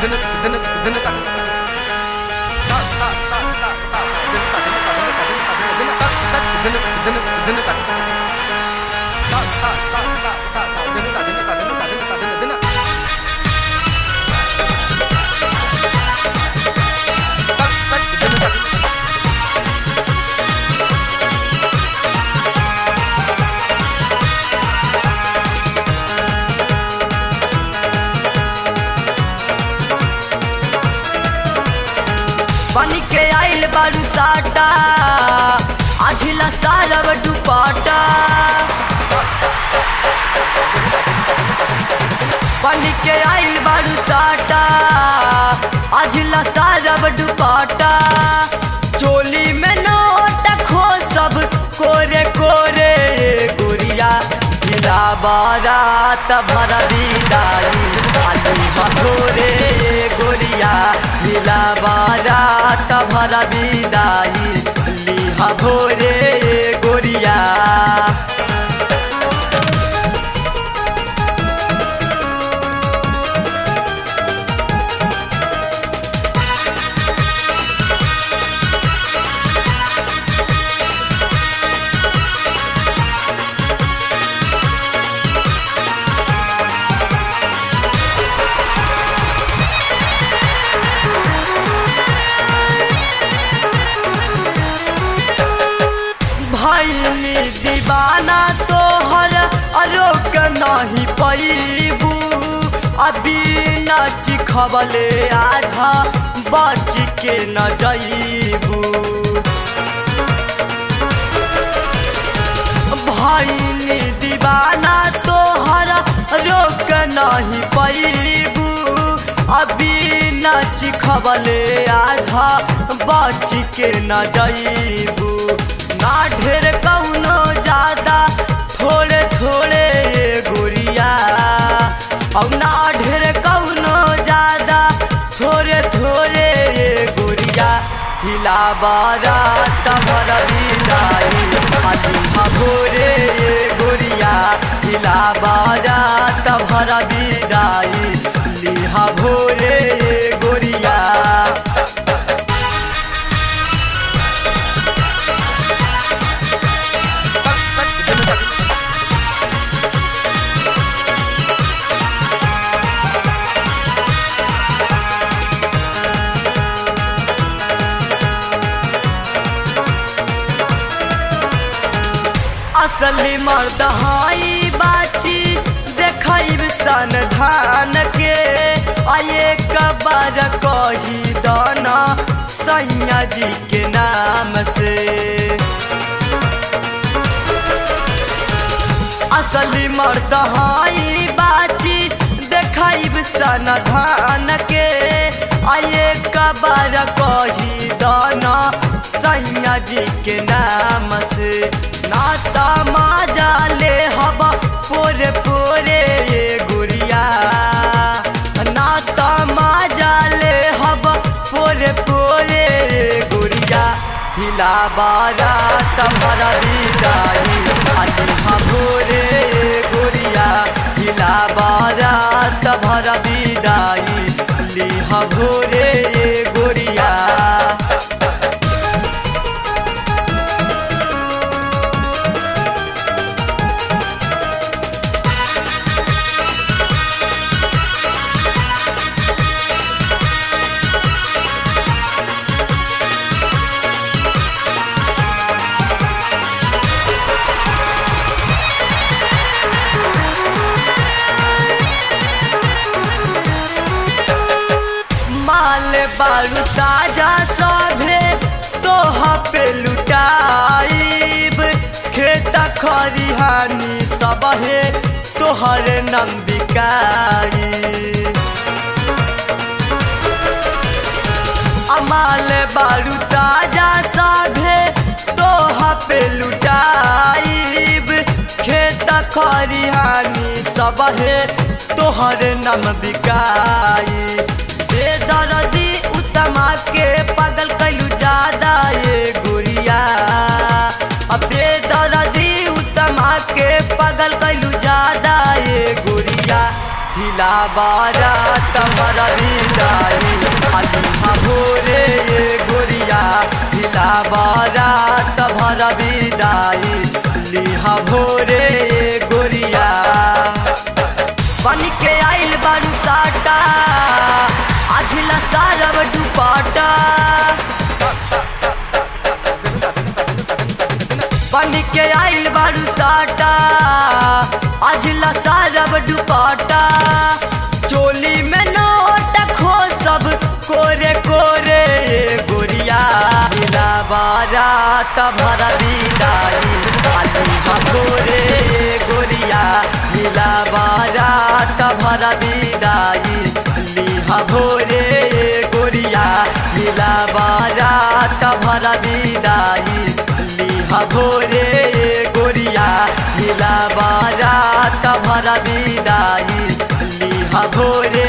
बन के आइल बारू साटा आझिला सारब दुपाटा बन के आइल बारू साटा आझिला सारब दुपाटा चोली में नोट खो सब कोरे कोरे गोरिया हिला बारात भर बिदाई आलू भोरे गोरिया हिला बारात भर बिदाई लिहा भोरे गोरिया भैली दीवाना तोहर अरोक नहीं पैबू अभी नच खबले आझा बच के न जईबू भैली दीवाना तोहर रोक नहीं पैबू अभी नच खबले आझा बच के न जईबू ना ढेर कौनो ज्यादा थोड़े थोड़े गोरिया और ना ढेर कौनो ज्यादा थोड़े थोड़े गोरिया हिला बारा तमर बिदाई आलू भोरे गोरिया हिला बारा तमर बिदाई लिहा भोरे गोरिया असली मर्द हाई बाची देखब सन धान के आये कबर कही दाना सैया जी के नाम से असली मर्द हाई बाची देखब सन धान के आये कबर कही दाना सैया जी के नाम से नाता माजा ले हवा पोरे पोरे ये गुड़िया नाता माजा ले हवा पोरे पोरे ये गुड़िया हिला बारा तमरा बिदाई आलू भोरे गुड़िया हिला बारा तमरा बिदाई लिहा भोरे गुड़िया माल बारू ताजा सभे तोहा पे लुटाइब खेता खरिहानी सबहे तोहर नाम बिकाई अमाल बारू ताजा सभे तोहा पे लुटाइब खेता खरिहानी सबहे तोहर नाम बिकाई बेदर्दी उत्तमा के पागल कैलू ज्यादा ये गुड़िया अब बेदर्दी उत्तमा के पागल कैलू ज्यादा ये गुड़िया हिला बारात भर विदाई लिहा भोरे ये गोरिया हिला बारात भर विदाई लिहा भोरे ये गोरिया बन के आइल बारू साटा आझिला सारब दुपाटा बन के आइल बारू साटा आझिला सारब दुपाटा चोली में नोट खो सब कोरे कोरे ये गोरिया हिला बारात भर विदाई लिहा भोरे ये गोरिया हिला बारात भर विदाई लिहा भोरे ये गोरिया हिला बारात भर विदाई लिहा भोरे ये गोरिया हिला बारात भर विदाई लिहा भोरे